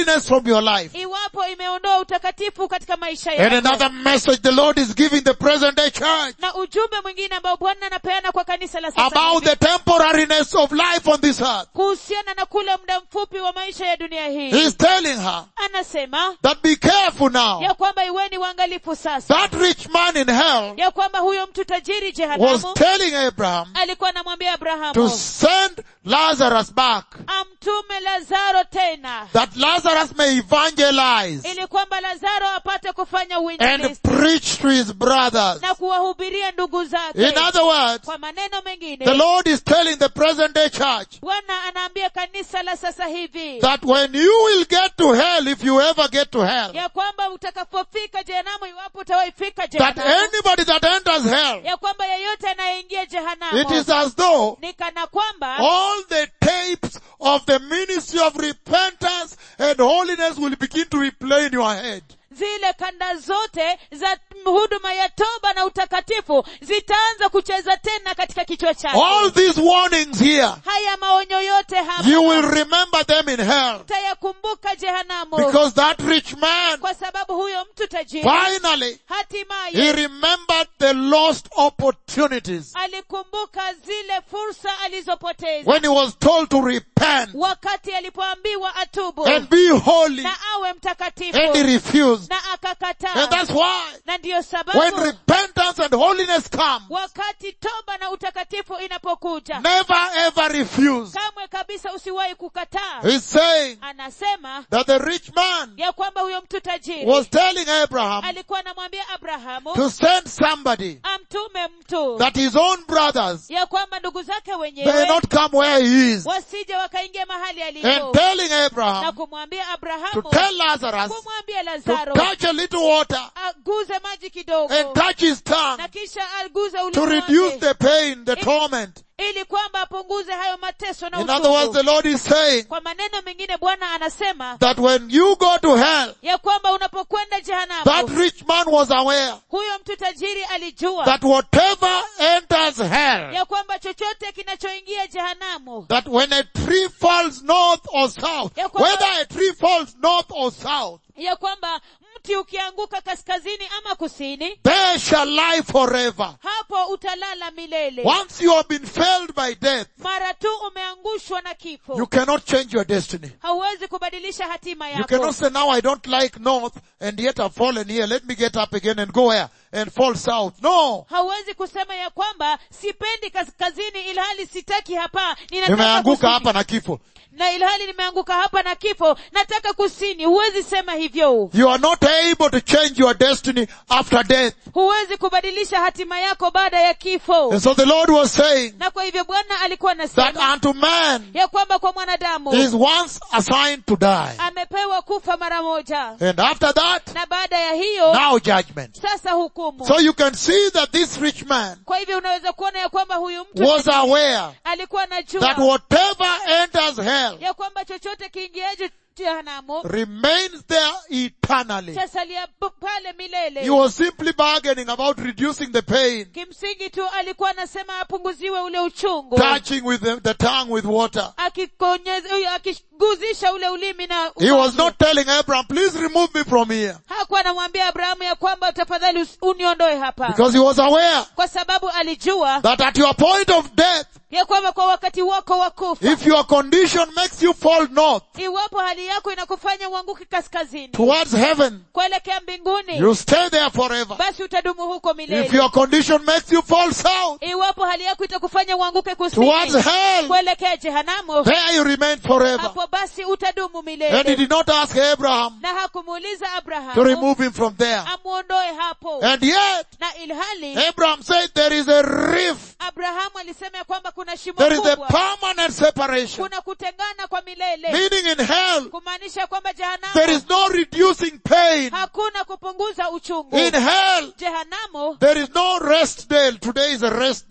holiness from your life. iwapo imeondoa utakatifu katika maisha And yako another message the Lord is giving the present day church na ujumbe mwingine ambao bwana anapeana kwa kanisa la sasa about hivi, the temporariness of life on this earth. kuhusiana na kule muda mfupi wa maisha ya dunia hii He's telling her anasema that be careful now. ya kwamba iweni waangalifu sasa That rich man in hell ya kwamba huyo mtu tajiri was jehanamu telling Abraham alikuwa anamwambia to abrahamu send Lazarus back amtume lazaro tena that Lazarus may evangelize ili kwamba lazaro apate kufanya and uinjilisti preach to his brothers. na kuwahubiria ndugu zake In other words, kwa maneno the mengine Lord is telling the present day church bwana anaambia kanisa la sasa hivi that when you will get to hell, if you ever get to hell, ya kwamba utakapofika jehanamu iwapo utawaifika that jehanamu anybody that enters hell, ya kwamba yeyote anayeingia it jehanamu is as though ni kana kwamba all the tapes of the ministry of repentance and holiness will begin to replay in your head. zile kanda zote za huduma ya toba na utakatifu zitaanza kucheza tena katika kichwa chake All these warnings here, haya maonyo yote you will hapa remember them in hell. utayakumbuka jehanamu Because that rich man, kwa sababu huyo mtu tajiri finally, he hatimaye remembered the lost opportunities alikumbuka zile fursa alizopoteza when he was told to repent wakati alipoambiwa atubu and be holy na awe mtakatifu and he refused. na And akakataa that's why na ndiyo when sababu repentance and holiness come, wakati toba na utakatifu inapokuja never ever refuse. kamwe kabisa usiwahi kukataa He's saying anasema that the rich man ya kwamba huyo mtu tajiri was telling Abraham alikuwa anamwambia abrahamu to send somebody amtume mtu that his own brothers ya kwamba ndugu zake may wenyewe not come where he is wasije wakaingia mahali and alipo telling na Abraham kumwambia to abrahamu tell Lazarus kumwambia to lazaro touch a little water aguze maji kidogo and touch his tongue na kisha aguze to ulimi reduce wake the pain, the torment. ili kwamba apunguze hayo mateso na In other words, the uchungu Lord is saying kwa maneno mengine bwana anasema that when you go to hell, ya kwamba unapokwenda that jehanamu rich man was aware huyo mtu tajiri alijua that whatever enters hell, ya kwamba chochote kinachoingia jehanamu that when a tree falls north or south, Ya kwamba- whether a tree falls north or south, ya kwamba mti ukianguka kaskazini ama kusini they shall lie forever. hapo utalala milele Once you have been failed by death, mara tu umeangushwa na kifo you cannot change your destiny. hauwezi kubadilisha hatima You yako cannot say, now I don't like north and yet I've fallen here. Let me get up again and go where? And fall south. No. hauwezi kusema ya kwamba sipendi kaskazini ilhali sitaki hapa ninataka Nimeanguka kusini. hapa na kifo. na ilhali nimeanguka hapa na kifo nataka kusini huwezi sema hivyo You are not able to change your destiny after death. huwezi kubadilisha hatima yako baada ya kifo And so the Lord was saying na kwa hivyo bwana alikuwa that anasema unto man ya kwamba kwa mwanadamu he is once assigned to die. amepewa kufa mara moja And after that, na baada ya hiyo now judgment. sasa hukumu So you can see that this rich man kwa hivyo unaweza kuona ya kwamba huyu mtu was aware alikuwa that anajua whatever enters hell ya kwamba chochote kiingiaje jehanamu remains there eternally. chasalia b- pale He milele was simply bargaining about reducing the pain, kimsingi tu alikuwa anasema apunguziwe ule uchungu touching with the, the tongue with water. akikonyeza huyo, akiguzisha ule ulimi na He was umaji. not telling Abraham, please remove me from here. hakuwa anamwambia abrahamu ya kwamba tafadhali usi- uniondoe hapa Because he was aware kwa sababu alijua that at your point of death, ya kwamba kwa wakati wako wa kufa if your condition makes you fall north iwapo hali yako inakufanya uanguke kaskazini towards heaven, kuelekea mbinguni you stay there forever. basi utadumu huko If milele your condition makes you fall south iwapo hali yako itakufanya uanguke towards kusini hell, kuelekea jehanamu there you remain forever. hapo basi utadumu And he milele did not ask Abraham na hakumuuliza to abrahamu remove him from there. amuondoe hapo And yet, na ilhali Abraham said there is a rift. abrahamu alisema ya kwamba kuna shimo There is a kubwa permanent separation. kuna kutengana kwa milele Meaning in hell, kumaanisha kwamba there jehanamu is no reducing pain. hakuna kupunguza uchungu In hell, jehanamu there is no rest day. Today is a rest day.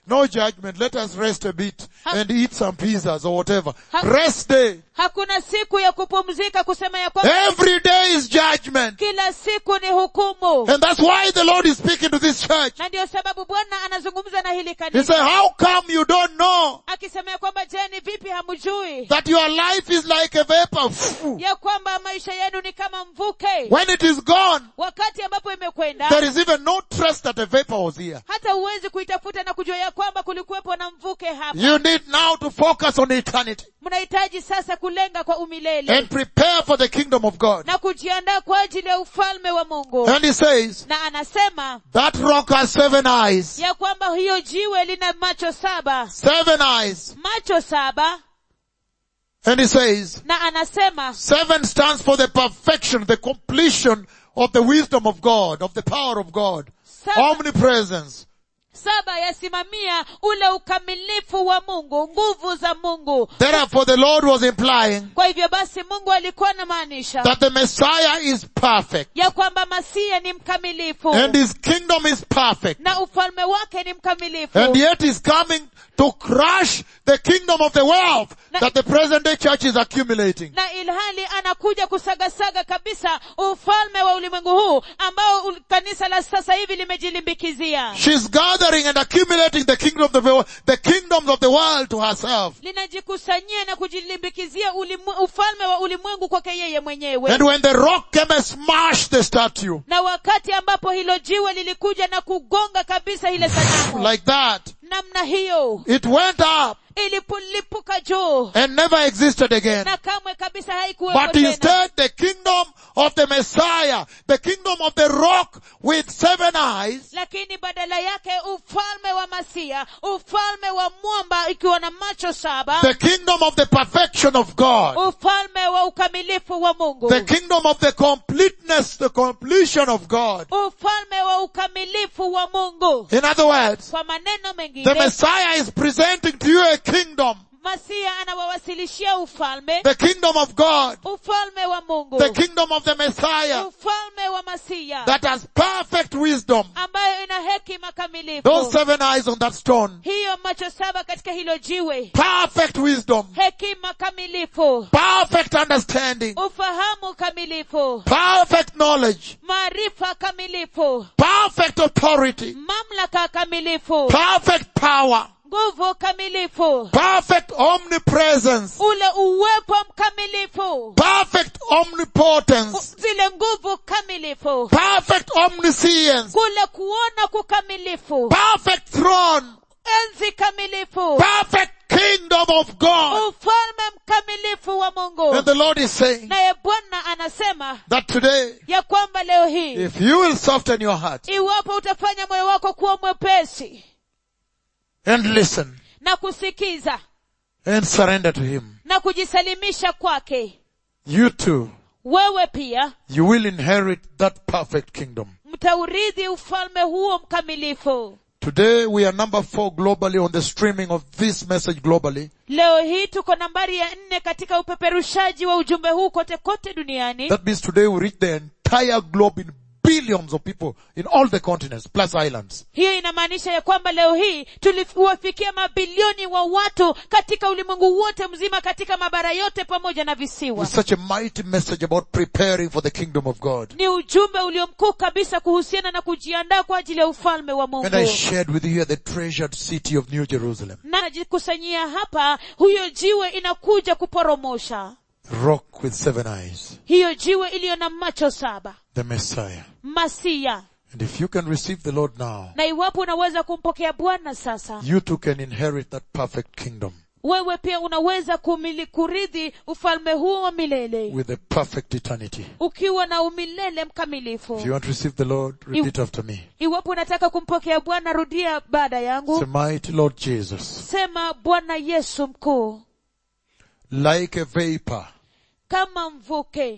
no judgment. Let us rest a bit Ha- and eat some pizzas or whatever. Ha- Rest day. hakuna siku ya kupumzika kusema ya kwamba Every day is judgment. kila siku ni hukumu And that's why the Lord is speaking to this church. na ndio sababu bwana anazungumza na hili He kanisa said, how come you don't know akisema ya kwamba je ni vipi hamjui that your life is like a vapor? ya kwamba maisha yenu ni kama mvuke When it is gone, wakati ambapo imekwenda there is even no trace that a vapor was here. hata huwezi kuitafuta na kujua ya kwamba kulikuwepo na mvuke hapa You need now to focus on eternity mnahitaji sasa kulenga kwa umilele and prepare for the kingdom of God. na kujiandaa kwa ajili ya ufalme wa mungu And he says, na anasema that rock has seven eyes. ya kwamba hiyo jiwe lina macho saba Seven eyes. macho saba And he says, na anasema seven stands for the perfection, the completion of the wisdom of God, of the power of God. saba, Omnipresence. saba yasimamia ule ukamilifu wa mungu nguvu za mungu Therefore the Lord was implying kwa hivyo basi mungu alikuwa anamaanisha that the Messiah is perfect ya kwamba masia ni mkamilifu and his kingdom is perfect. na ufalme wake ni mkamilifu And yet he's coming to crush the kingdom of the wealth Na- that the present day church is accumulating. na ilhali anakuja kusagasaga kabisa ufalme wa ulimwengu huu ambao ul- kanisa la sasa hivi limejilimbikizia She's gathering and accumulating the kingdom of the world, the kingdoms of the world to herself. linajikusanyia na kujilimbikizia ulimu, ufalme wa ulimwengu kwake yeye mwenyewe And when the rock came and smashed the statue na wakati ambapo hilo jiwe lilikuja na kugonga kabisa ile sanamu like that, namna hiyo it went up ilipolipuka juu and never existed again. na kamwe kabisa haikuwepo But tena instead the kingdom of the Messiah, the kingdom of the rock with seven eyes, lakini badala yake ufalme wa masia ufalme wa mwamba ikiwa na macho saba the kingdom of the perfection of God, ufalme wa ukamilifu wa mungu the kingdom of the completeness, the completion of God. ufalme wa ukamilifu wa mungu In other words, kwa maneno the mengine Messiah is presenting to you a kingdom, masia anawawasilishia ufalme the kingdom of God, ufalme wa mungu the kingdom of the Messiah ufalme wa masia that has perfect wisdom. ambayo ina hekima Those kamilifu seven eyes on that stone, hiyo macho saba katika hilo jiwe perfect wisdom, hekima kamilifu perfect understanding, ufahamu kamilifu perfect knowledge, maarifa kamilifu perfect authority, mamlaka kamilifu perfect power, nguvu kamilifu perfect omnipresence, ule uwepo mkamilifu perfect omnipotence, zile nguvu kamilifu perfect omniscience, kule kuona kukamilifu perfect throne, enzi kamilifu perfect kingdom of God. ufalme mkamilifu wa mungu And the Lord is saying naye bwana anasema that today, ya kwamba leo hii if you will soften your heart iwapo utafanya moyo wako kuwa mwepesi and listen na kusikiza and surrender to Him, na kujisalimisha kwake you too, wewe pia you will inherit that perfect kingdom. mtaurithi ufalme huo mkamilifu Today we are number four globally on the streaming of this message globally. leo hii tuko nambari ya nne katika upeperushaji wa ujumbe huu kote kote duniani That means today we reach the entire globe in billions of people in all the continents plus islands. hiyo inamaanisha ya kwamba leo hii tuliwafikia mabilioni wa watu katika ulimwengu wote mzima katika mabara yote pamoja na visiwa With such a mighty message about preparing for the kingdom of God. ni ujumbe ulio mkuu kabisa kuhusiana na kujiandaa kwa ajili ya ufalme wa mungu And I shared with you here the treasured city of New Jerusalem. na najikusanyia hapa huyo jiwe inakuja kuporomosha Rock with seven eyes. hiyo jiwe iliyo na macho saba The Messiah. masia And if you can receive the Lord now, na iwapo unaweza kumpokea bwana sasa you too can inherit that perfect kingdom wewe pia unaweza kumili kurithi ufalme huo wa milele with a perfect eternity. ukiwa na umilele mkamilifu If you want to receive the Lord, repeat after me. iwapo unataka kumpokea bwana rudia baada yangu Say, mighty Lord Jesus, sema bwana yesu mkuu like a vapor kama mvuke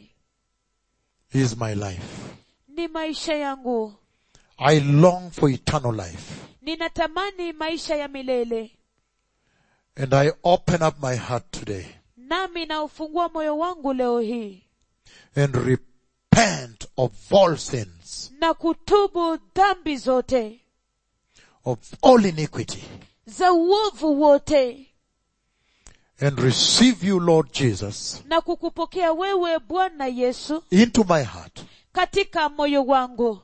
is my life. ni maisha yangu I long for eternal life. ninatamani maisha ya milele And I open up my heart today nami naufungua moyo wangu leo hii and repent of all sins, na kutubu dhambi zote of all iniquity, za uovu wote and receive you, Lord Jesus, na kukupokea wewe bwana yesu into my heart katika moyo wangu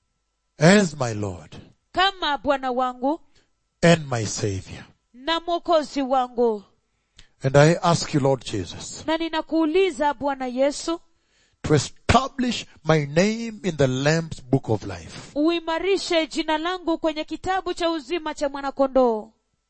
as my Lord kama bwana wangu and my Savior. na mwokozi wangu And I ask you, Lord Jesus, na ninakuuliza bwana yesu to establish my name in the Lamb's book of life uimarishe jina langu kwenye kitabu cha uzima cha mwanakondoo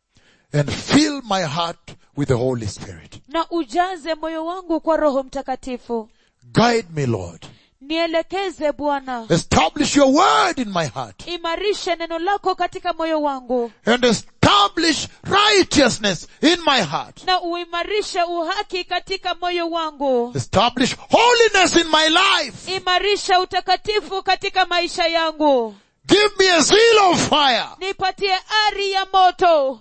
and fill my heart with the Holy Spirit. na ujaze moyo wangu kwa roho mtakatifu Guide me, Lord. nielekeze bwana Establish your word in my heart imarishe neno lako katika moyo wangu and establish righteousness in my heart. na uimarishe uhaki katika moyo wangu Establish holiness in my life. imarisha utakatifu katika maisha yangu Give me a zeal of fire. nipatie ari ya moto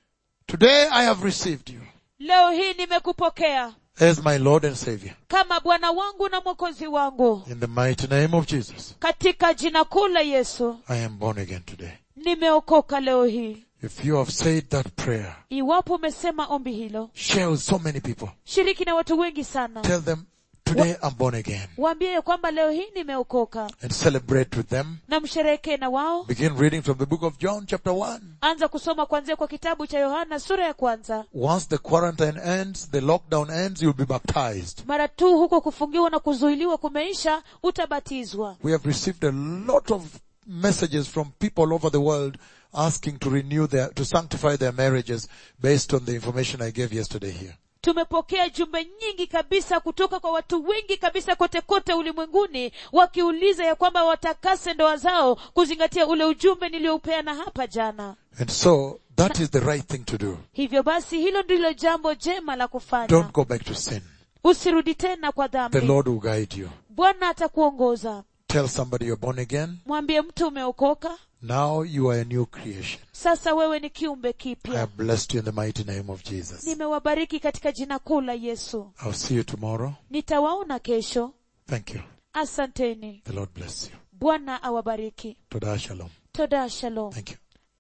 Today I have received you leo hii nimekupokea as my Lord and Savior. kama bwana wangu na mwokozi wangu In the mighty name of Jesus, katika jina kuu la yesu I am born again today. nimeokoka leo hii If you have said that prayer, iwapo umesema ombi hilo share with so many people. shiriki na watu wengi sana Tell them, today I'm born again. waambie ya kwamba leo hii nimeokoka And celebrate with them. na msherehekee na wao Begin reading from the book of John chapter 1. anza kusoma kuanzia kwa kitabu cha yohana sura ya kwanza Once the quarantine ends, the lockdown ends, you'll be baptized. mara tu huko kufungiwa na kuzuiliwa kumeisha utabatizwa We have received a lot of messages from people all over the world asking to renew their, to sanctify their marriages based on the information I gave yesterday here. tumepokea jumbe nyingi kabisa kutoka kwa watu wengi kabisa kote kote ulimwenguni wakiuliza ya kwamba watakase ndoa zao kuzingatia ule ujumbe niliyoupeana hapa jana And so, that is the right thing to do. hivyo basi hilo ndilo jambo jema la kufanya Don't go back to sin. usirudi tena kwa The dhambi Lord will guide you. bwana atakuongoza Tell somebody you're born again. mwambie mtu umeokoka Now you are a new creation. sasa wewe ni kiumbe I kipya have blessed you in the mighty name of Jesus. nimewabariki katika jina kuu la yesu I'll see you tomorrow. nitawaona kesho Thank you. asanteni The Lord bless you. bwana awabariki Toda shalom. toda shalom Thank you.